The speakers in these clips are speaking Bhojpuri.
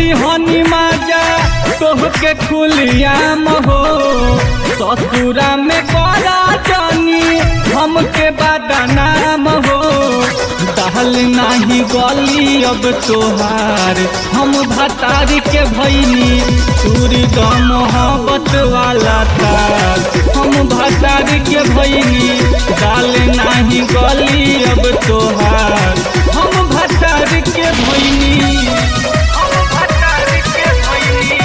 दिहनी माजा तोहके खुलियाम हो ससुरा में करा जानी हमके बदनाम हो दहल नाही गली अब तोहार हम भतारी के भैनी तूरी द मोहब्बत वाला तार हम भतारी के भैनी डाल नाही गली अब तोहार हम भतारी के भैनी हम भतारी के भैनी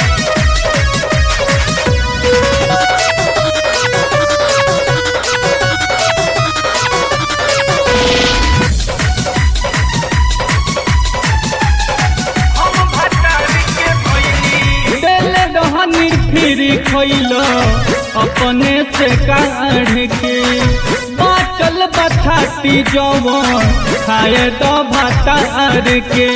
देले रहनी फिरी खैलो अपने से काढ़ के बाचल बथाती जवन खाए तो भतार के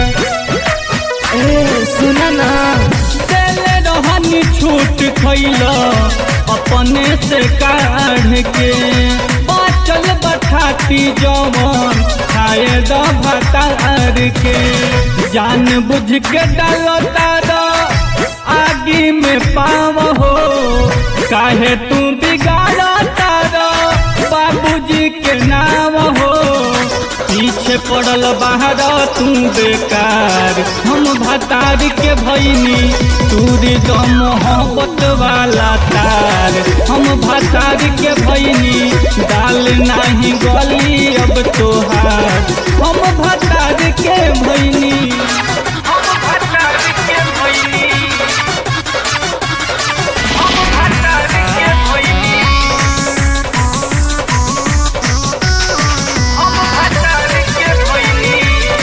ए सुना ना देले रहनी छूट खैलो अपने से काढ़ के बाचल बथाती जवन खाए दो भतार के जान बुझ के डालो तारो आगी में पाव हो काहे तू बिगाड़ो तारो बाबूजी के नाम हो पीछे पड़ल बाहर तू बेकार हम भतार के भैनी तूरी तो मोहब्बत वाला तार हम भतार के भैनी डाल नाही गली अब तोहार हम भतार के भैनी हम भतार के भैनी हम भतार के भैनी हम भतार के भैनी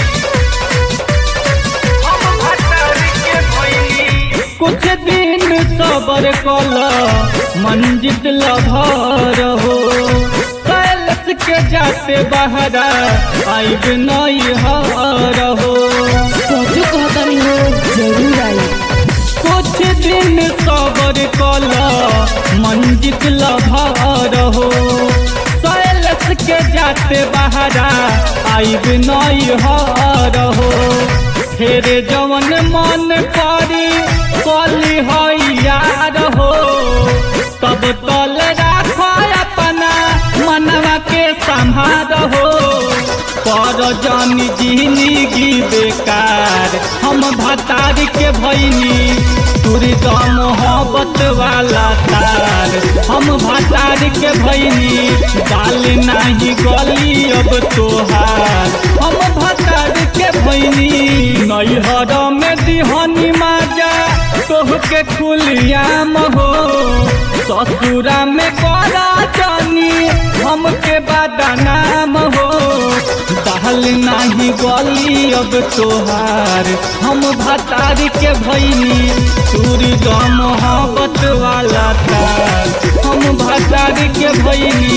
हम भतार के भैनी कुछ दिन सबर कल मंजित लभर हो कैलस के जाते बहरा आइब नहीं हर हो सोचो कहतनी हो जरूर आई कुछ दिन सबर कल मंजित लभर हो कैलस के जाते बहरा आइब नहीं हर हो फेर जवन मन करी कली है यार हो तब तल राख अपना मनवा के संभार हो कर जानी जिंदगी बेकार हम भतार के भैनी तुरी द मोहब्बत वाला तार हम भतार के भैनी डाल नाही गली अब तोहार हम भतार के भैनी नैहर में दिहनी माजा तोहके खुलियाम हो ससुरा में करा जानी हमके बदनाम हो दहल नाही गली अब तोहार हम भतार के भैनी तूरी द मोहब्बत वाला तार हम भतार के भैनी